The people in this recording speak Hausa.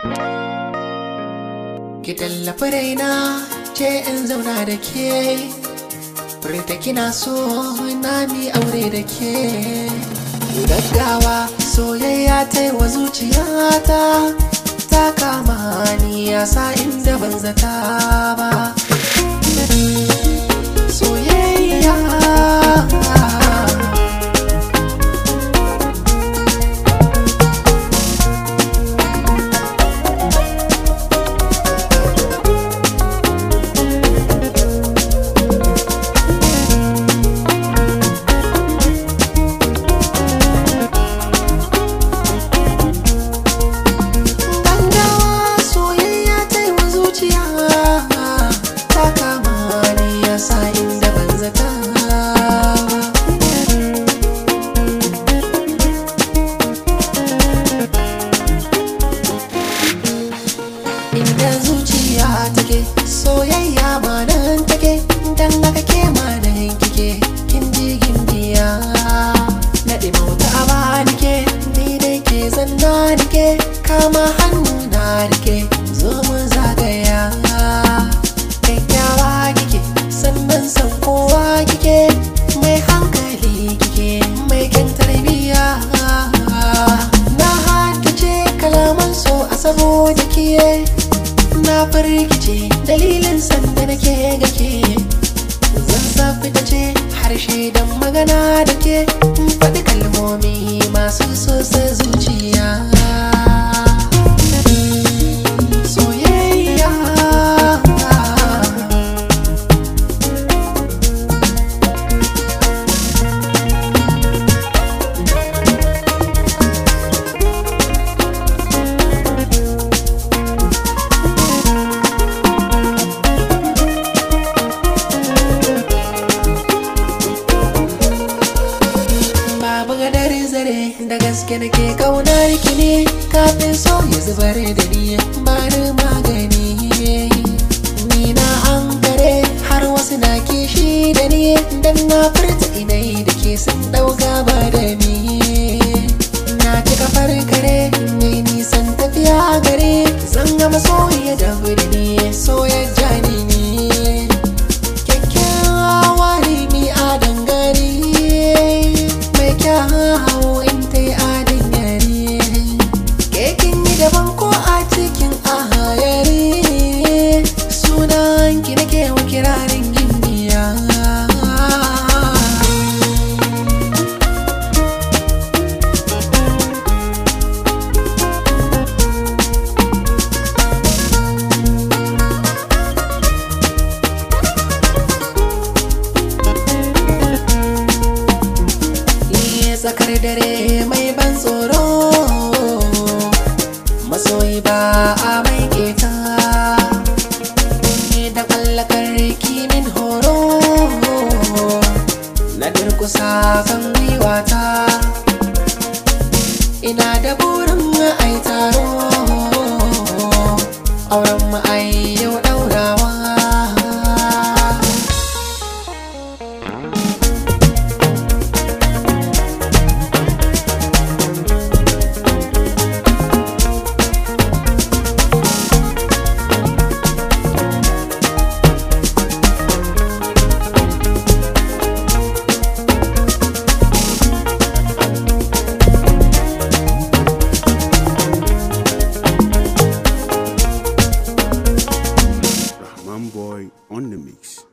Ki tallafi raina ce in zauna da ke Furta kina so na mi aure da ke Gaggawa soyayya ta yi wa zuciyata Ta kama ni ya sa inda ban zata ba Soyayya Gaggawa soyayya ta yi wa zuciya Ta kama ni ya sa inda ban zata ba inda zuciya take soyayya ma nan take dan haka ke ma nan kike kin ji gindiya na mauta a bani ke ni dai ke zanna nike kama hannu na rike zo mu zagaya kyakkyawa kike sannan san kowa kike mai hankali kike mai kyan tarbiyya na haddace kalaman so a saboda kiye na firgice dalilin sanda nake gake zan safi ta ce harshe don magana da ke in faɗi kalmomi masu sosa zuciya soyayya babu gadar zare da gaske nake kaunar ki ne kafin so ya zubar da ni ba ni magani ni na an gare har wasu na kishi da ni dan na furta inai da ke sun dauka ba da ni na ci kafar kare mai nisan tafiya gare zan gama soyayya da da ni so ya jani ni kyakkyawa ne mi a dangane mai kyawu in ta yi adin yare kekin yi daban ko a cikin ahayari sunan ki nake wa kirarin gimbiya Iya tsakar dare mai ban tsoro masoyi ba a mai keta ni da kallakar kimin horo na durkusa kan gwiwata ina da burin ai taro auren mu ai yau daurawa Rahman Boy on the mix.